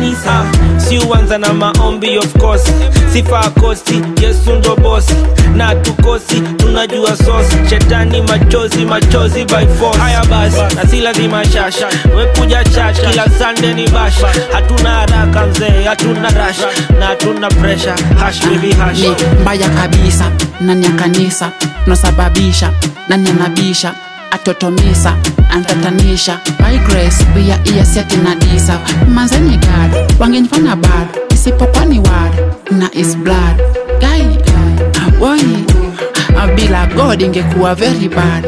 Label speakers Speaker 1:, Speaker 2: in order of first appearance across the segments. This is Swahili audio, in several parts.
Speaker 1: kanisa si uanza na maombi of course sifa kosti yesu ndo bosi na tukosi tunajua sosi shetani machozi machozi by force haya basi na si lazima shasha wekuja church kila sunday ni bash hatuna haraka mzee hatuna rash na hatuna pressure hash baby hash
Speaker 2: ni mbaya kabisa nani ya kanisa tunasababisha nani anabisha atotomisa antatanisha by grace pia iyaseti na disa manzeni gad wangenifanya bad isipokuwa ni wad na is blood gai boy bila god ingekuwa very bad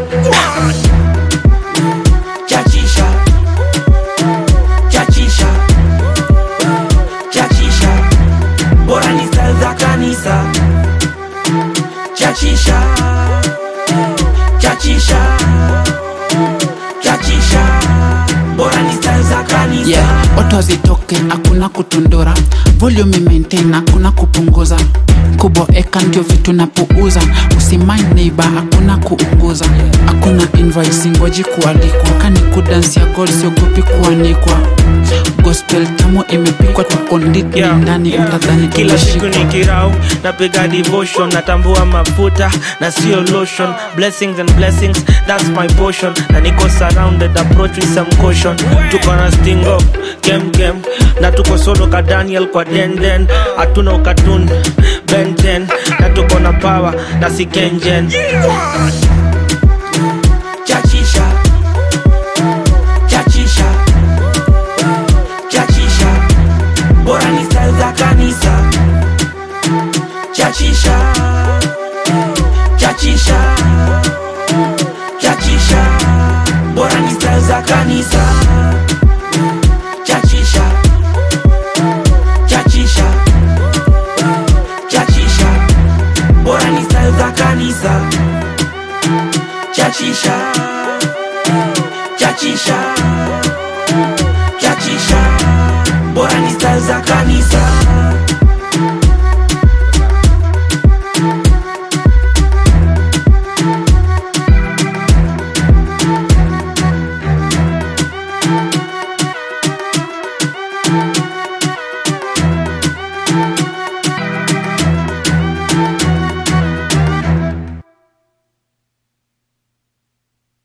Speaker 1: chachisha chachisha chachisha bora ni style za kanisa chachisha chachisha chachisha bora ni style za kanisa
Speaker 2: yeah oto zitoke hakuna kutundura volume maintain hakuna kupunguza kuboeka ndio vitu napuuza usimai neiba hakuna kuunguza hakuna invoice ngoji kualikwa kani kudansia gold siogopi kuanikwa gospel tamu imepikwa tukondit
Speaker 1: Yeah.
Speaker 2: ndani utadhani
Speaker 1: kila siku
Speaker 2: tumeshikwa
Speaker 1: ni kirau napiga devotion natambua mafuta na sio lotion blessings and blessings that's my portion na niko surrounded approach with some caution tuko na stingo kem kem na tuko solo ka daniel kwa denden hatuna ukatun benten na tuko na power na si kenjen chachisha chachisha chachisha bora ni style za kanisa chachisha chachisha chachisha bora ni style za kanisa chachisha chachisha chachisha bora ni style za kanisa chachisha chachisha chachisha bora ni style za kanisa